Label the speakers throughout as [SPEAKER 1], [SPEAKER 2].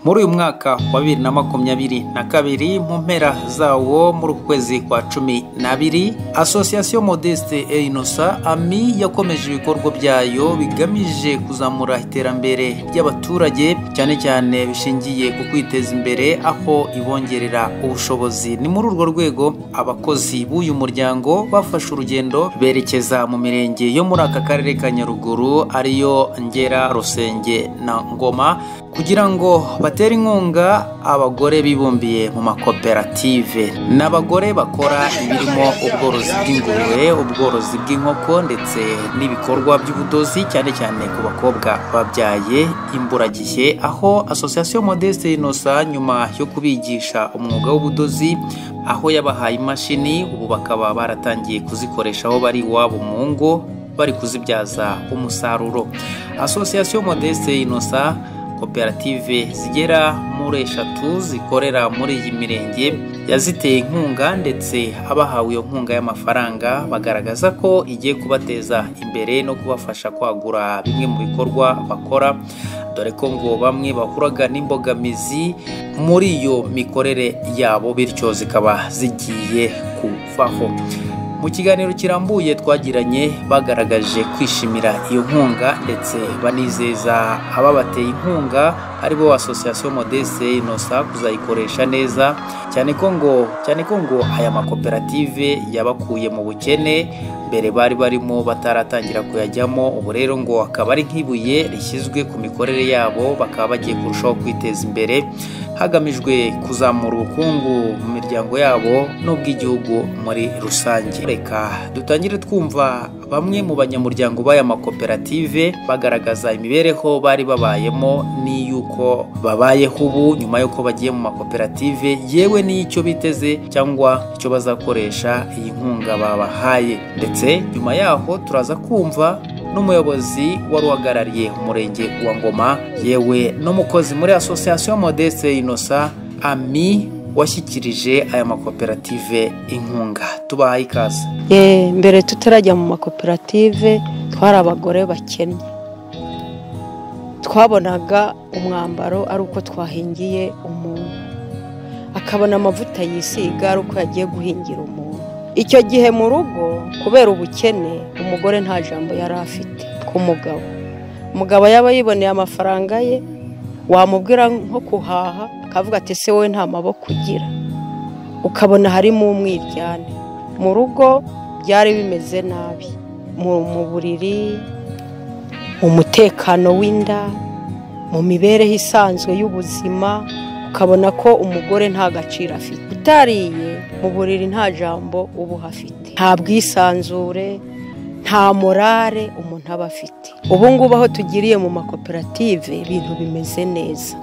[SPEAKER 1] Muri uyu mwaka wa bibiri na makumyabiri na kabiri mu mpera zawo muri uku kwezi kwa cumi n'abiri Association Modeste et Innocent AMI yakomeje ibikorwa byayo bigamije kuzamura iterambere ry'abaturage cyane cyane bishingiye ku kwiteza imbere aho ibongerera ubushobozi ni muri urwo rwego abakozi b'uyu muryango bafashe urugendo berekeza mu mirenge yo muri aka karere ka Nyaruguru ariyo Ngera Rusenge na Ngoma kugira ngo batera inkunga abagore bibumbiye mu makoperative ni abagore bakora ibirimo ubworozi bw'ingurube ubworozi bw'inkoko ndetse n'ibikorwa by'ubudozi cyane cyane ku bakobwa babyaye imburagihe aho association modeste inosa nyuma yo kubigisha umwuga w'ubudozi aho yabahaye imashini ubu bakaba baratangiye kuzikoresha aho bari iwabo mu ngo bari kuzibyaza umusaruro association modeste inosa koperative zigera muri eshatu zikorera muri iyi mirenge yaziteye inkunga ndetse abahawe iyo nkunga y'amafaranga bagaragaza ko igiye kubateza imbere no kubafasha kwagura bimwe mu bikorwa bakora dore ko ngo bamwe bahuraga n'imbogamizi muri iyo mikorere yabo bityo zikaba zigiye kuvaho mu kiganiro kirambuye twagiranye bagaragaje kwishimira iyo nkunga ndetse banizeza ababateye inkunga aribo association modeste inosa kuzayikoresha neza cyane ko ngo cyane ko ngo aya makoperative yabakuye mu bukene mbere bari barimo bataratangira kuyajyamo ubu rero ngo akaba ari nk'ibuye rishyizwe ku mikorere yabo bakaba bagiye kurushaho kwiteza imbere hagamijwe kuzamura ubukungu mu miryango yabo n'ubw'igihugu muri rusange reka dutangire twumva bamwe mu banyamuryango b'aya makoperative bagaragaza imibereho bari babayemo n'iy'uko babayeho ubu nyuma y'uko bagiye mu makoperative yewe n'icyo biteze cyangwa icyo bazakoresha iyi nkunga babahaye ndetse nyuma yaho turaza kumva n'umuyobozi wari uhagarariye umurenge wa ngoma yewe n'umukozi muri association modeste innocent ami washyikirije aya makoperative inkunga tubahaye ikaze
[SPEAKER 2] mbere tutarajya mu makoperative twari abagore bakennye twabonaga umwambaro ari uko twahingiye umuntu akabona amavuta yisiga ari uko yagiye guhingira umuntu icyo gihe mu rugo kubera ubukene umugore nta jambo yari afite ku mugabo umugabo yaba yiboneye amafaranga ye wamubwira nko kuhaha akavuga ati se wowe nta maboko ugira ukabona harimo umwiryane mu rugo byari bimeze nabi mu buriri mu mutekano w'inda mu mibereho isanzwe y'ubuzima ukabona ko umugore nta gaciro afite utariye mu buriri nta jambo uba uhafite nta bwisanzure nta morare umuntu aba afite ubu ngubu aho tugiriye mu makoperative ibintu bimeze neza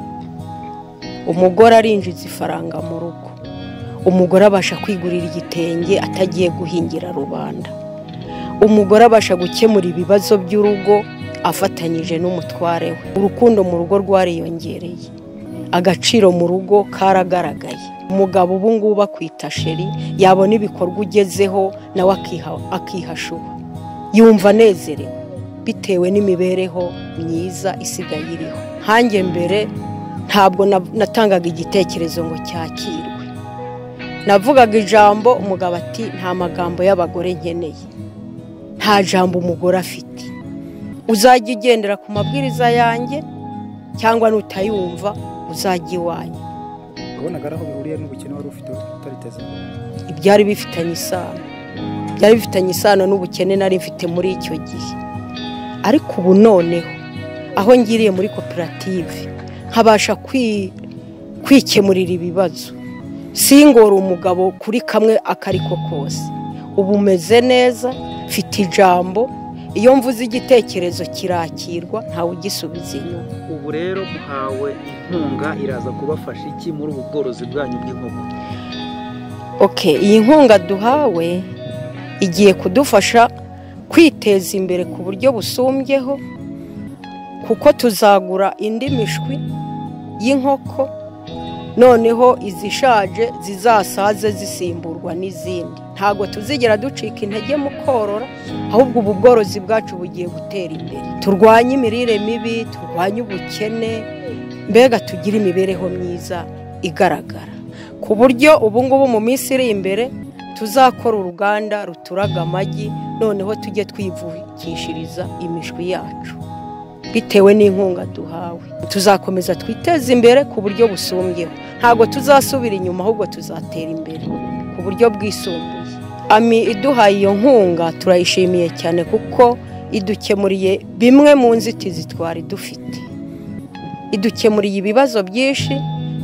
[SPEAKER 2] umugore arinjiza ifaranga mu rugo umugore abasha kwigurira igitenge atagiye guhingira rubanda umugore abasha gukemura ibibazo by'urugo afatanyije n'umutware we urukundo mu rugo rwariyongereye agaciro mu rugo karagaragaye umugabo ubu ngubu akwita sheri yabona ibikorwa ugezeho nawe akihashuba yumva anezerewe bitewe n'imibereho myiza isigaye iriho nkange mbere ntabwo natangaga igitekerezo ngo cyakirwe navugaga ijambo umugabo ati nta magambo y'abagore nkeneye nta jambo umugore afite uzajya ugendera ku mabwiriza yanjye cyangwa nutayumva uzajya iwanyu
[SPEAKER 3] wabonaga aho bihuriye n'ubukene wari ufite utariteze
[SPEAKER 2] ibyari bifitanye isano byari bifitanye isano n'ubukene nari mfite muri icyo gihe ariko ubu noneho aho ngiriye muri koperative nkabasha kwikemurira ibibazo singora umugabo kuri kamwe akariko kose ubu umeze neza mfite ijambo iyo mvuze igitekerezo kirakirwa ntawe ugisubiza inyuma
[SPEAKER 1] ubu rero muhawe inkunga iraza kubafasha iki muri ubu bworozi bwanyu bw'inkoko
[SPEAKER 2] oke iyi nkunga duhawe igiye kudufasha kwiteza imbere ku buryo busumbyeho kuko tuzagura indi mishwi y'inkoko noneho izishaje zizasaze zisimburwa n'izindi ntabwo tuzigera ducika intege mu korora ahubwo ubu bworozi bwacu bugiye gutera imbere turwanye imirire mibi turwanye ubukene mbega tugire imibereho myiza igaragara ku buryo ubu ngubu mu minsi iri imbere tuzakora uruganda ruturaga amagi noneho tujye twivukishiriza imishwi yacu bitewe n'inkunga duhawe tuzakomeza twiteze imbere ku buryo busumbyeho ntabwo tuzasubira inyuma ahubwo tuzatera imbere ku buryo bwisumbuye ami iduhaye iyo nkunga turayishimiye cyane kuko idukemuriye bimwe mu nzitizi twari dufite idukemuriye ibibazo byinshi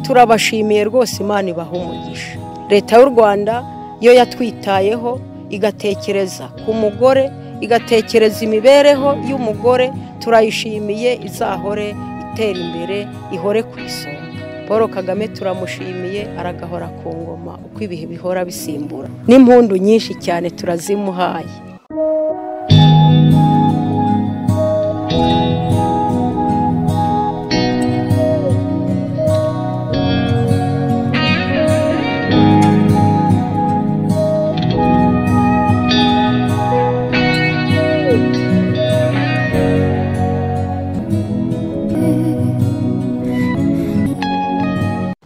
[SPEAKER 2] turabashimiye rwose imana ibaha umugisha leta y'u rwanda yo yatwitayeho igatekereza ku mugore igatekereza imibereho y'umugore turayishimiye izahore itera imbere ihore ku isonga paul kagame turamushimiye aragahora ku ngoma uko ibihe bihora bisimbura n'impundu nyinshi cyane turazimuhaye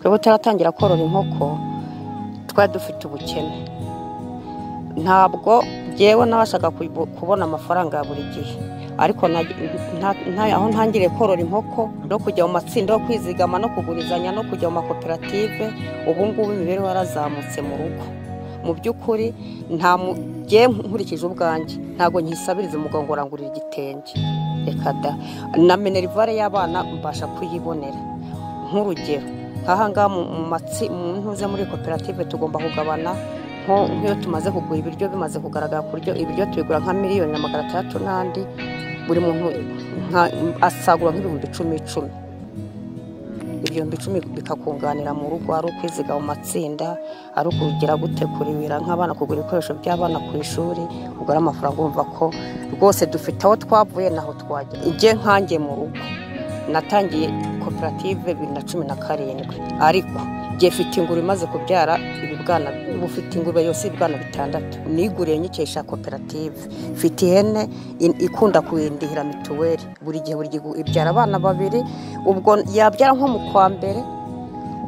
[SPEAKER 4] twebwe turatangira korora inkoko twari dufite ubukene ntabwo ngewe nabashaga kubu- kubona amafaranga ya buri gihe ariko nta- nta- nta- aho ntangiriye korora inkoko no kujya mu matsinda yo kwizigama no kugurizanya no kujya mu makoperative ubu ngubu imibereho yarazamutse mu rugo mu by'ukuri nta mu- ngewe nkurikije ubwanjye ntabwo nkisabiriza umugabo ngo urangurire igitenge reka da na minerivare y'abana mbasha kuyibonera nk'urugero nk'ahangaha mu mu matsi mu ntuze muri koperative tugomba kugabana nko nk'iyo tumaze kugura ibiryo bimaze kugaragara ku buryo ibiryo tubigura nka miliyoni na magana atandatu n'andi buri muntu nka- asagura nk'ibihumbi icumi icumi ibihumbi icumi bikakunganira mu rugo ari ukwiziga mu matsinda ari ukugira gute kuribira nk'abana kugura ibikoresho by'abana ku ishuri kugura amafaranga wumva ko rwose dufite aho twavuye n'aho twagera ujye nkange mu rugo natangiye koperative bibiri na cumi na karindwi ariko njye mfite ingurube imaze kubyara ibibwana bufite ingurube yose ibibwana bitandatu niguriye nyikesha koperative mfite ihene in- ikunda kuyindihira mituweli buri gihe buri gihe ibyara abana babiri ubwo yabyara nko mu kwa mbere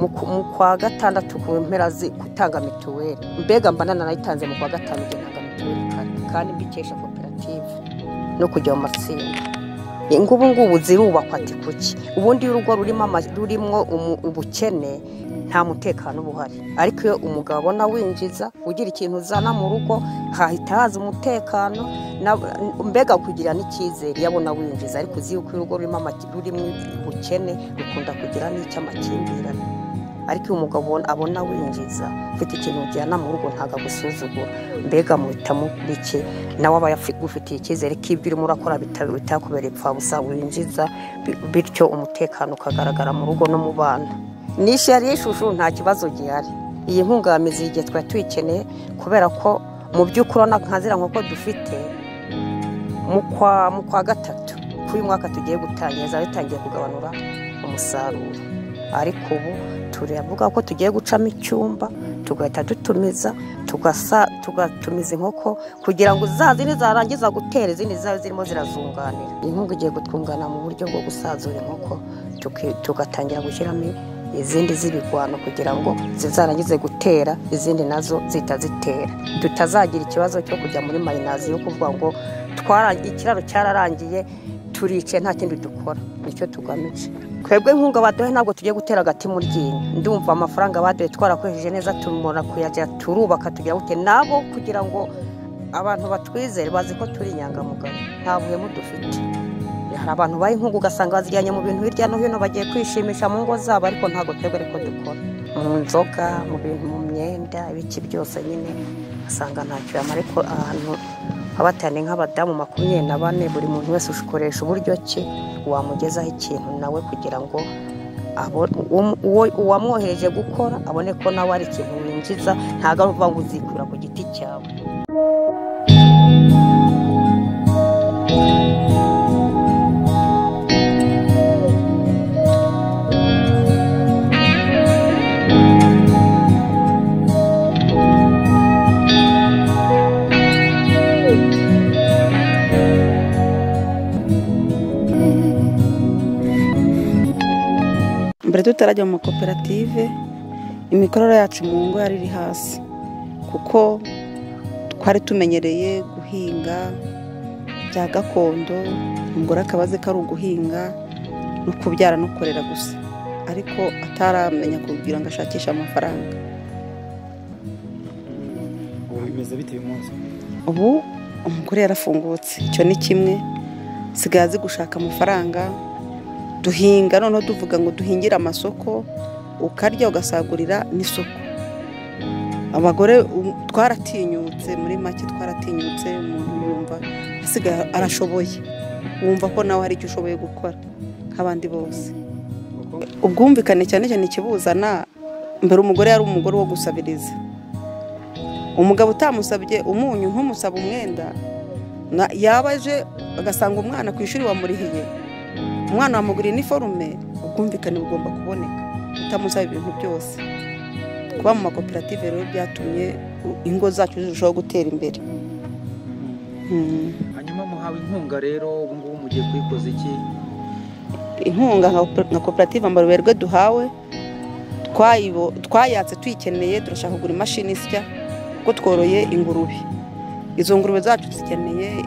[SPEAKER 4] mu ku- mu kwa gatandatu ku mpera zi- gutanga mituweli mbega mba nanayitanze mu kwa gatanu igihe ntanga mituweli kandi kandi mbikesha koperative no kujya mu matsinda ngubu ngubu zirubakwa ati kuki ubundi iyo urugo rurimo ama- rurimo umu- ubukene nta mutekano uba uhari ariko iyo umugabo abona winjiza ugira ikintu uzana mu rugo hahita haza umutekano na- mbega kugira n'icyizere iyo abona winjiza ariko uzi yuko iyo urugo rurimo amaki- rurimo ubukene rukunda kugira n'icy'amakimbirane ariko iyo umugabo abona- abona winjiza ufite ikintu ujyana mu rugo ntabwo agusuzugura mbega muhitamo bike nawe aba agufitiye icyizere ko ibyo urimo urakora bita- bitakubera ipfabusa winjiza bi- bityo umutekano ukagaragara mu rugo no mu bana nishe yari ishusho nta kibazo gihari iyi nkunga ya mizi igihe twari tuyikeneye kubera ko mu by'ukuri urabona nka ziriya nkoko dufite mu kwa mu kwa gatatu kuri uyu mwaka tugiye gutangira zari zitangiye kugabanura umusaruro ariko ubu turavuga ko tugiye gucamo icyumba tugahita dutumiza tugasa tugatumiza inkoko kugira ngo za zindi zarangiza gutera izindi zabe zirimo zirazunganira inkunga igiye kutwungana mu buryo bwo gusazura inkoko tuki- tugatangira gushyiramo izindi z'ibigwano kugira ngo zizarangize gutera izindi nazo zihita zitera tutazagira ikibazo cyo kujya muri mayinazi yo kuvuga ngo twara- ikiraro cyararangiye turicaye nta kindi dukora nicyo tugamije twebwe inkunga baduhe ntabwo tugiye gutera agati mu ryinyo ndumva amafaranga baduhe twarakoresheje neza tumora kuyajya turubaka tugira gute nabo kugira ngo abantu batwizere bazi ko turi inyangamugayo nta buhemu dufite hari abantu baha inkunga ugasanga bazijyanye mu bintu hirya no hino bagiye kwishimisha mu ngo zabo ariko ntabwo twebwe ariko dukora mu nzoga mu bintu mu myenda ibiki byose nyine ugasanga ntacyo yamara ariko ahantu abatane nk'abadamu makumyabiri na bane buri muntu wese ukoresha uburyo ki wamugezaho ikintu nawe kugira ngo abo- uwo- uwo- uwamwohereje gukora abone ko nawe ari ikintu winjiza ntabwo ari ukuvuga ngo uzikurira ku giti cyawe
[SPEAKER 2] tutarajya mu makoperative imikorere yacu mu ngo yari iri hasi kuko twari tumenyereye guhinga bya gakondo umugore akaba azi ko ari uguhinga no kubyara no kurera gusa ariko ataramenya kugira ngo ashakishe amafaranga
[SPEAKER 5] ubu bimeze bite uyu munsi
[SPEAKER 2] ubu umugore yarafungutse icyo ni kimwe sigaye azi gushaka amafaranga duhinga noneho tuvuga ngo duhingire amasoko ukarya ugasagurira n'isoko abagore ubu twaratinyutse muri make twaratinyutse umuntu yumva asigaye arashoboye wumva ko nawe hari icyo ushoboye gukora nk'abandi bose ubwumvikane cyane cyane ikibuzana mbere umugore yari umugore wo gusabiriza umugabo utamusabye umunyu ntumusaba umwenda na- yaba aje agasanga umwana ku ishuri wamurihiye umwana wamuguriye iniforume ubwumvikane bugomba kuboneka utamusaba ibintu byose kuba mu makoperative rero byatumye ingo zacu zirushaho gutera imbere Mm.
[SPEAKER 1] hanyuma muhawe inkunga rero ubu ngubu mugiye kuyikoza iki
[SPEAKER 2] inkunga nka- nka koperative amaruberwe duhawe twayibo- twayatse tuyikeneye turashaka kugura imashini isya kuko tworoye ingurube izo ngurube zacu zikeneye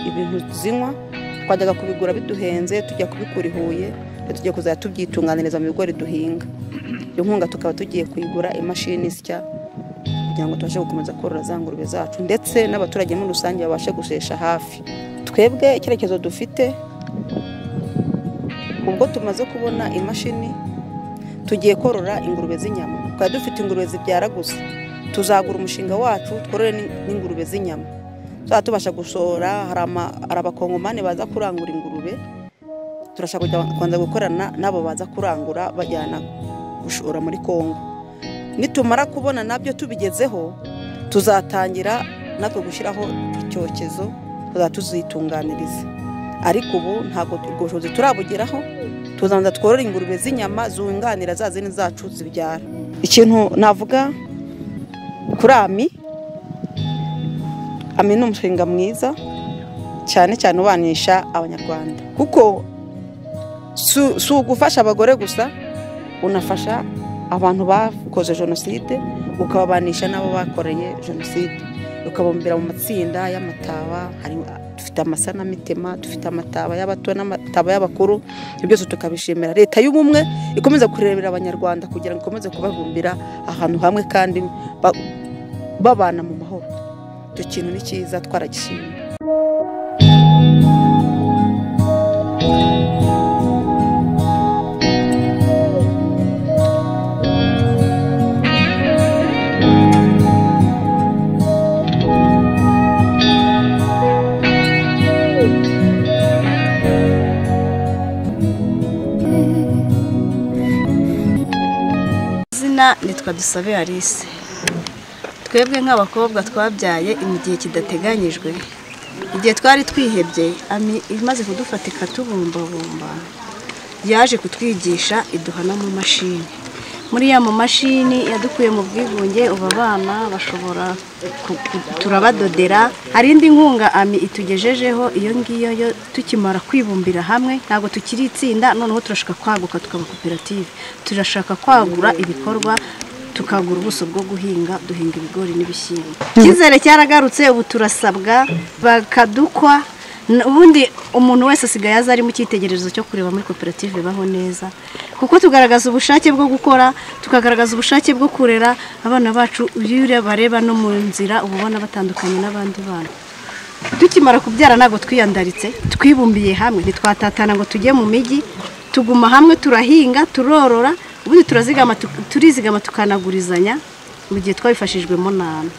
[SPEAKER 2] ibintu zinywa twajyaga kubigura biduhenze tujya kubikura i huye ndetse tujya kuzajya tubyitunganiriza mu bigori duhinga iyo nkunga tukaba tugiye kuyigura imashini isya kugira ngo tubashe gukomeza korora za ngurube zacu ndetse n'abaturage muri rusange babashe gushesha hafi twebwe icyerekezo dufite ubwo tumaze kubona imashini tugiye korora ingurube z'inyama twari dufite ingurube zibyara gusa tuzagura umushinga wacu tworore n'in- n'ingurube z'inyama tuzaba tubasha gushora hari ama- hari abakongomani baza kurangura ingurube turashaka kujya kubanza gukorana n'abo baza kurangura bajyana gushora muri kongo nitumara kubona nabyo tubigezeho tuzatangira natwe gushyiraho icyokezo tuzaba tuzitunganiriza ariko ubu ntabwo ubwo bushobozi turabugeraho tuzanza tworore ingurube z'inyama zunganira za zindi zacu zibyara ikintu navuga kuri ami ami ni umushinga mwiza cyane cyane ubanisha abanyarwanda kuko si- si ugufasha abagore gusa unafasha abantu bakoze jenoside ukababanisha n'abo bakoreye jenoside ukabumbira mu matsinda y'amataba hari dufite amasanamitima dufite amataba y'abato n'amataba y'abakuru ibyo byose tukabishimira leta y'ubumwe ikomeze kurebera abanyarwanda kugira ngo ikomeze kubabumbira ahantu hamwe kandi ba- babana mu mahoro icyo kintu ni cyiza twaragishimye
[SPEAKER 6] izina nitwa dusabe Alice twebwe nk'abakobwa twabyaye mu gihe kidateganyijwe igihe twari twihebye ami imaze kudufata ikatubumbabumba yaje kutwigisha iduha n'amamashini muri ya mamashini yadukuye mu bwigunge ubu abana bashobora ku- ku- turabadodera hari indi nkunga ami itugejejeho iyo ngiyo yo tukimara kwibumbira hamwe ntabwo tukiri itsinda noneho turashaka kwaguka tukaba koperative turashaka kwagura ibikorwa tukagura ubuso bwo guhinga duhinga ibigori n'ibishyimbo icyizere cyaragarutse ubu turasabwa bakadukwa N- ubundi umuntu wese asigaye aza ari mu cyitegererezo cyo kureba muri koperative baho neza kuko tugaragaza ubushake bwo gukora tukagaragaza ubushake bwo kurera abana bacu iyo bareba no mu nzira uba ubona batandukanye n'abandi bana tukimara kubyara ntabwo twiyandaritse twibumbiye hamwe ntitwatatana ngo tujye mu mijyi tuguma hamwe turahinga turorora ubundi turazigama tu- turizigama tukanagurizanya mu gihe twabifashijwemo nawe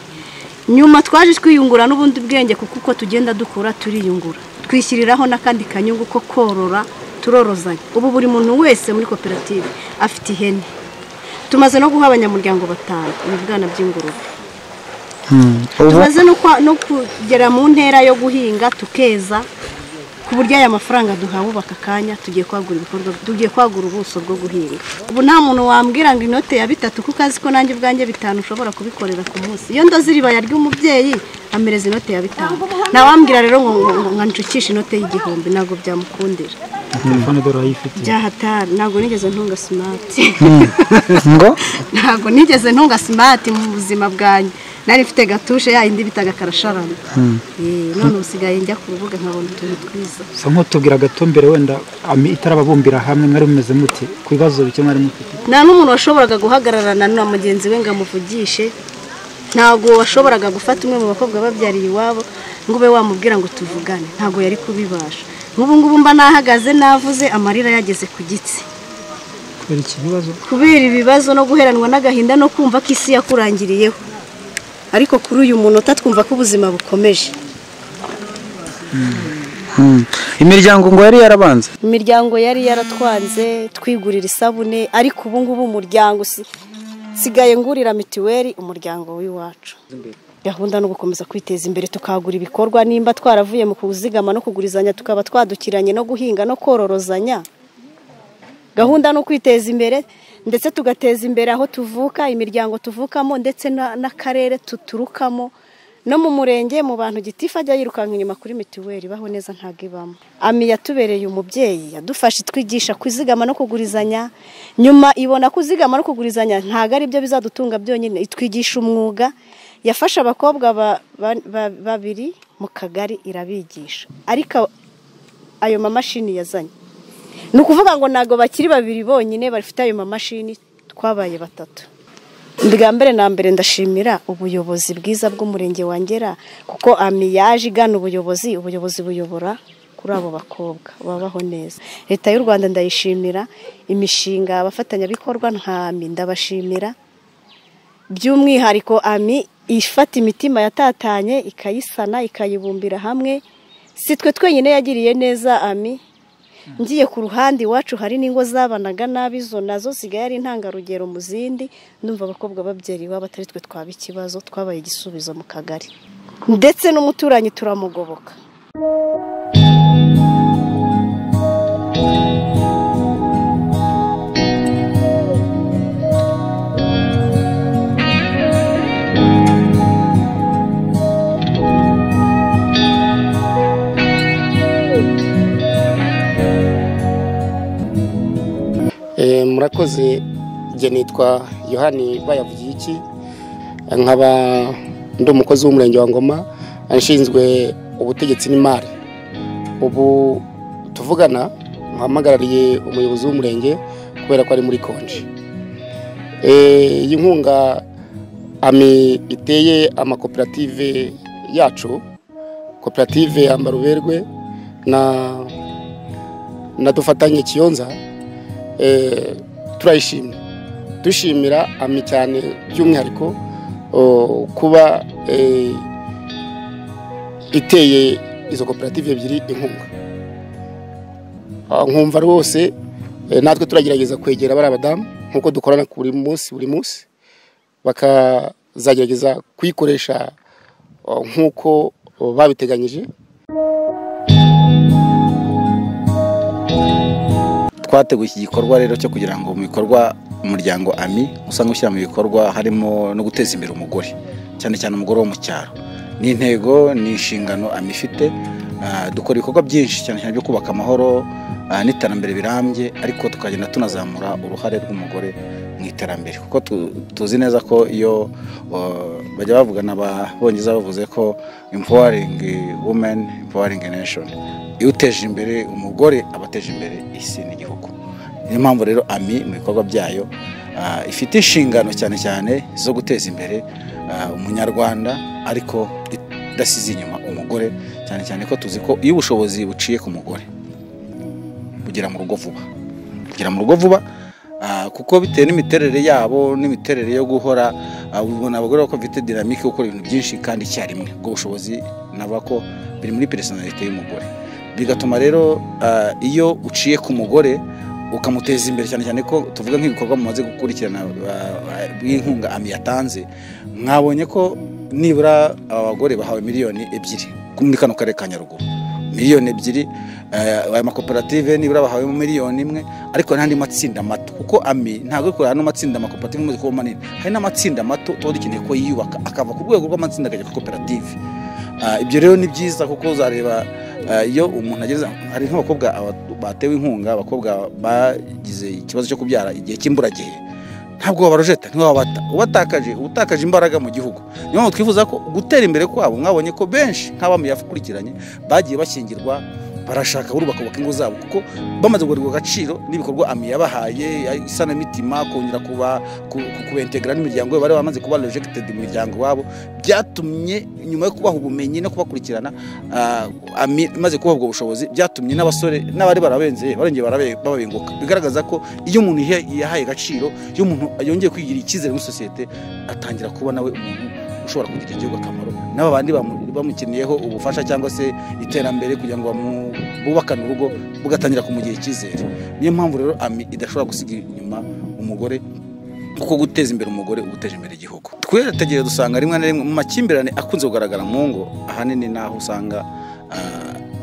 [SPEAKER 6] nyuma twaje twiyungura n'ubundi bwenge kuko uko tugenda dukura turiyungura twishyiriraho n'akandi kanyungu ko korora turorozanya ubu buri muntu wese muri koperative afite ihene tumaze no guha abanyamuryango batanu ibibwana by'ingurube tumaze no kwa- no kugera mu ntera yo guhinga tukeza ku buryo aya mafaranga duhawe ubu aka kanya tugiye kwagura ibikorwa tugiye kwagura ubuso bwo guhinga ubu nta muntu wambwira ngo inote ya bitatu kuko azi ko nanjye ubwanjye bitanu ushobora kubikorera ku munsi iyo ndoze iribaya ry'umubyeyi amereza inote ya bitanu nta wambwira rero ngo ngo- ngo nshukishe inote y'igihumbi ntabwo byamukundira
[SPEAKER 3] telefone dore urayifite
[SPEAKER 6] byahatari ntabwo nigeze ntunga simati
[SPEAKER 3] ngo
[SPEAKER 6] ntabwo nigeze ntunga simati mu buzima bwanjye nari mfite gatushe yayindi bitaga karasharana Eh, none usigaye njya ku rubuga nkabona utuntu twiza
[SPEAKER 3] gusa nk'utubwira gato mbere wenda ami- itarababumbira hamwe mwari mumeze mute ku bibazo bike mwari mufite
[SPEAKER 6] nta n'umuntu washoboraga guhagararana na mugenzi we ngo amuvugishe ntabwo washoboraga gufata umwe mu bakobwa babyariye iwabo ngo ube wamubwira ngo tuvugane ntabwo yari kubibasha nk'ubu ngubu mba nahagaze navuze amarira yageze ku gitsi
[SPEAKER 3] kubera iki bibazo
[SPEAKER 6] kubera ibibazo no guheranwa n'agahinda no kumva ko isi yakurangiriyeho ariko kuri uyu munota twumva ko ubuzima bukomeje
[SPEAKER 7] imiryango ngo yari yarabanze
[SPEAKER 6] imiryango yari yaratwanze twigurira isabune ariko ubu ngubu umuryango usi- nsigaye ngurira mituweli umuryango w'iwacu gahunda no gukomeza kwiteza imbere tukagura ibikorwa nimba twaravuye mu kuzigama no kugurizanya tukaba twadukiranye no guhinga no kororozanya gahunda no kwiteza imbere ndetse tugateza imbere aho tuvuka imiryango tuvukamo ndetse na- n'akarere tuturukamo no mu murenge mu bantu gitifu ajya yirukanka inyuma kuri mituweli baho neza ntabwo ibamo ami yatubereye umubyeyi yadufashe twigisha kuzigama no kugurizanya nyuma ibona kuzigama no kugurizanya ntabwo ari byo bizadutunga byonyine itwigisha umwuga yafashe abakobwa ba- ba- ba- babiri mu kagari irabigisha ariko ayo mamashini yazanye ni ukuvuga ngo ntabwo bakiri babiri bonyine bafite ayo mamashini twabaye batatu bwa mbere na mbere ndashimira ubuyobozi bwiza bw'umurenge wangera kuko ami yaje igana ubuyobozi ubuyobozi buyobora kuri abo bakobwa babaho neza leta y'u rwanda ndayishimira imishinga abafatanyabikorwa nka ami ndabashimira by'umwihariko ami ifata imitima yatatanye ikayisana ikayibumbira hamwe si twe twenyine yagiriye neza ami ngiye ku ruhande iwacu hari n'ingo zabanaga nabi izo nazo sigaye ari intangarugero mu zindi ndumva abakobwa babyara iwabo atari twe twaba ikibazo twabaye igisubizo mu kagari ndetse n'umuturanyi turamugoboka
[SPEAKER 8] Eh, murakoze njye nitwa yohani bayavugiye iki nkaba ndi umukozi w'umurenge wa ngoma nshinzwe ubutegetsi n'imari ubu tuvugana mpamagarariye umuyobozi w'umurenge kubera ko ari muri konji Eh, iyi nkunga ami iteye amakoperative yacu koperative ambaruberwe na na dufatanye kiyonza eh, turayishimye dushimira ami cyane by'umwihariko o, kuba eh, iteye izo koperative ebyiri inkunga Ah, nkumva rwose eh, natwe turagerageza kwegera bari abadamu nk'uko dukorana ku buri munsi buri munsi bakazagerageza kuyikoresha ah, nk'uko oh, babiteganyije
[SPEAKER 7] twateguye iki gikorwa rero cyo kugira ngo mu bikorwa umuryango ami usanga ushyira mu bikorwa harimo no guteza imbere umugore cyane cyane umugore wo mu cyaro ni intego ni inshingano ami ifite Ah, dukora ibikorwa byinshi cyane cyane byo kubaka amahoro ah, n'iterambere birambye ariko tukagenda tunazamura uruhare rw'umugore mu iterambere kuko tu- tuzi neza ko iyo oh, bajya bavugana ababongereza bavuze ko empowering women empowering nation iyo uteje imbere umugore aba ateje imbere isi n'igihugu niyo mpamvu rero ami mu bikorwa byayo ah, ifite inshingano cyane cyane zo guteza imbere ah, umunyarwanda ariko idasize inyuma umugore cyane cyane ko tuzi ko iyo ubushobozi buciye ku mugore bugera mu rugo vuba bugera mu rugo vuba ah, kuko bitewe n'imiterere yabo n'imiterere yo guhora ah, ubona abagore ko bafite dinamike yo gukora ibintu byinshi kandi icyarimwe ubwo bushobozi nava ko biri muri personalite y'umugore bigatuma rero ah, iyo uciye ku mugore ukamuteza imbere cyane cyane ko tuvuga nk'ibikorwa mumaze gukurikirana ah, ah, bw'inkunga ami yatanze mwabonye ko nibura abagore bahawe miliyoni ebyiri muri kano karere ka nyaruguru miliyoni ebyiri eh, aya makoperative nibura bahawemo miliyoni imwe ariko n'andi matsinda mato kuko ami ntabwo ari kureba ano matsinda amakoperative muzi kuba manini hari n'amatsinda mato tuba dukeneye ko yiyubaka akava ku rwego rw'amatsinda akajya ku koperative Ah, ibyo rero ni byiza kuko uzareba ah, iyo umuntu ageze hari nk'abakobwa aba- batewe inkunga abakobwa bagize ikibazo cyo kubyara igihe cy'imburagihe ntabwo wabarojeta ntiwabata ubatakaje uba utakaje imbaraga mu gihugu niyo mpamvu twifuza ko gutera imbere kwabo mwabonye ko benshi nk'abamu yakurikiranye bagiye bashyingirwa barashaka buri bakubaka ingo zabo kuko bamaze kugurirwa agaciro n'ibikorwa ami yabahaye isanamitima kongera kubentegara n'imiryango bari bamaze kuba rejegitedi mu miryango iwabo byatumye nyuma yo kubaha ubumenyi no kubakurikirana ami imaze kubaha ubwo bushobozi byatumye n'abasore n'abari barabenze barongeye babenguka bigaragaza ko iyo umuntu yahaye agaciro iyo umuntu yongeye kwigirira icyizere muri sosiyete atangira kuba nawe umuntu ushobora kugirira igihugu akamaro n'aba bandi bamukeniyeho ubufasha cyangwa se iterambere kugira ngo bubakane urugo bugatangira kumugirira icyizere niyo mpamvu rero ami idashobora gusiga inyuma umugore kuko guteza imbere umugore uteje imbere igihugu twitegereje dusanga rimwe na rimwe mu makimbirane akunze kugaragara mu ngo ahanini n'aho usanga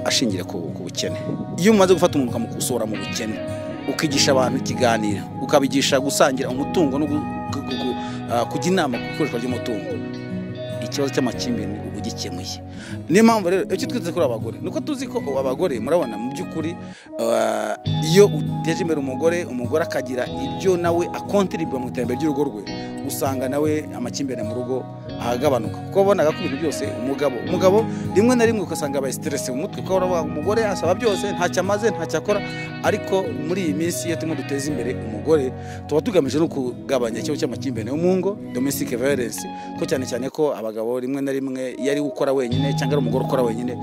[SPEAKER 7] ashingira ku bukene iyo umaze gufata umuntu ukamusohora mu bukene ukigisha abantu ikiganiro ukabigisha gusangira umutungo no kujya inama ku ikoreshwa ry'umutungo ikibazo cy'amakimbirane uba ugikemuye niyo mpamvu rero icyo twiteze kuri abagore nuko tuzi ko abagore murabona mu by'ukuri iyo uteje imbere umugore umugore akagira ibyo nawe akontiribwa mu iterambere ry'urugo rwe usanga nawe amakimbirane mu rugo ahagabanuka kuko wabonaga ko ibintu byose umugabo umugabo rimwe na rimwe ugasanga aba siterese mu mutwe kuko umugore asaba byose ntacyo amaze ntacyo akora ariko muri iyi minsi iyo turimo duteza imbere umugore tuba tugamije no kugabanya ikibazo cy'amakimbirane yo mu ngo domestic violence ko cyane cyane ko abagabo rimwe na rimwe iyo ari gukora wenyine cyangwa ari umugore ukora wenyine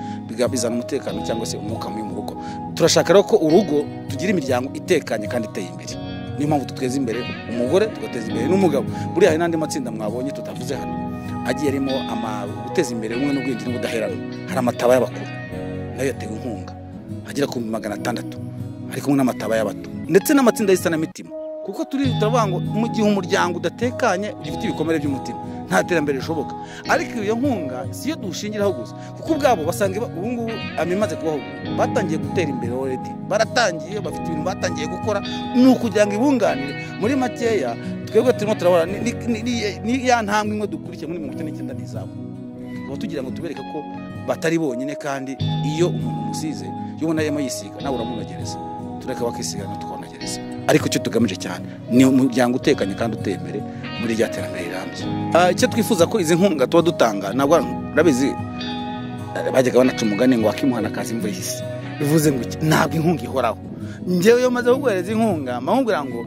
[SPEAKER 7] bizana umutekano cyangwa se umwuka mubi mu rugo turashaka rero ko urugo tugira imiryango itekanye kandi iteye imbere niyo mpamvu duteza imbere umugore tugateza imbere n'umugabo buriya hari n'andi matsinda mwabonye tutavuze hano agiye arimo guteza imbere ubumwe n'ubwenge n'ubudaheranwa hari amataba y'abakuru nayo yatewe inkunga agera ku magana atandatu ari kumwe n'amataba y'abato ndetse n'amatsinda y'isanamitima kuko turi turavuga ngo mu gihe umuryango udatekanye ugifite ibikomere by'umutima nta terambere rishoboka ariko iyo nkunga si yo dushingiraho gusa kuko ubwabo basanga ubu ngubu amaze kubahugura batangiye gutera imbere already baratangiye bafite ibintu batangiye gukora ni ukugira ngo ibunganire muri makeya twebwe turimo turabona ni ya ntambwe imwe dukurikiye muri mirongo icyenda n'izabo tuba tugira ngo tubereke ko batari bonyine kandi iyo umuntu umusize iyo ubona arimo yisiga nawe uramunogereza tureka bakisigana tukonogereza ariko icyo tugamije cyane ni umuryango utekanye kandi uteye imbere muri rya terambere rirambye icyo twifuza ko izi nkunga tuba dutanga ntabwo urabizi bajyaga banaca umugani ngo wakimuhana akazi imvura ihise bivuze ngo ntabwo inkunga ihoraho ngewe iyo umaze kuguhereza inkunga mpamubwira ngo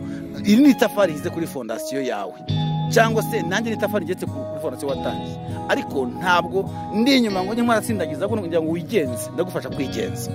[SPEAKER 7] iri ni itafari ryize kuri fondasiyo yawe cyangwa se nanjye n'itafari rigetse kuri fondasiyo watangiye ariko ntabwo ndi inyuma ngo njye mwarasindagiza kugira ngo wigenze ndagufasha kwigenza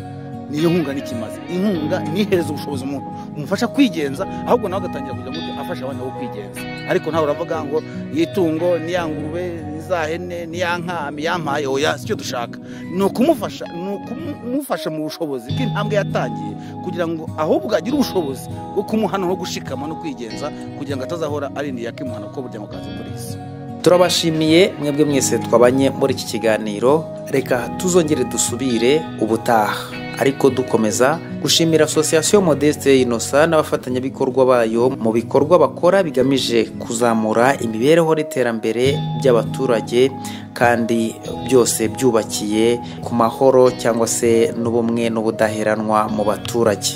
[SPEAKER 7] niyo nkunga ntikimaze inkunga nihereza ubushobozi umuntu umufasha kwigenza ahubwo nawe agatangira kugira ngo afashe abandi bo kwigenza ariko nawe uravuga ngo yitungo ngurube za hene niya nkami yampaye oya si cyo dushaka ni ukumufasha ni ukumufasha mu bushobozi bw'intambwe yatangiye kugira ngo ahubwo agire ubushobozi bwo kumuhana no gushikama no kwigenza kugira ngo atazahora arindiriye akimuhana kuko burya ngo kazi muri isi
[SPEAKER 1] turabashimiye mwebwe mwese twabanye muri iki kiganiro reka tuzongere dusubire ubutaha ariko dukomeza gushimira asosiyasiyo modeste inosa n'abafatanyabikorwa bayo mu bikorwa bakora bigamije kuzamura imibereho n'iterambere by'abaturage kandi byose byubakiye ku mahoro cyangwa se n'ubumwe n'ubudaheranwa mu baturage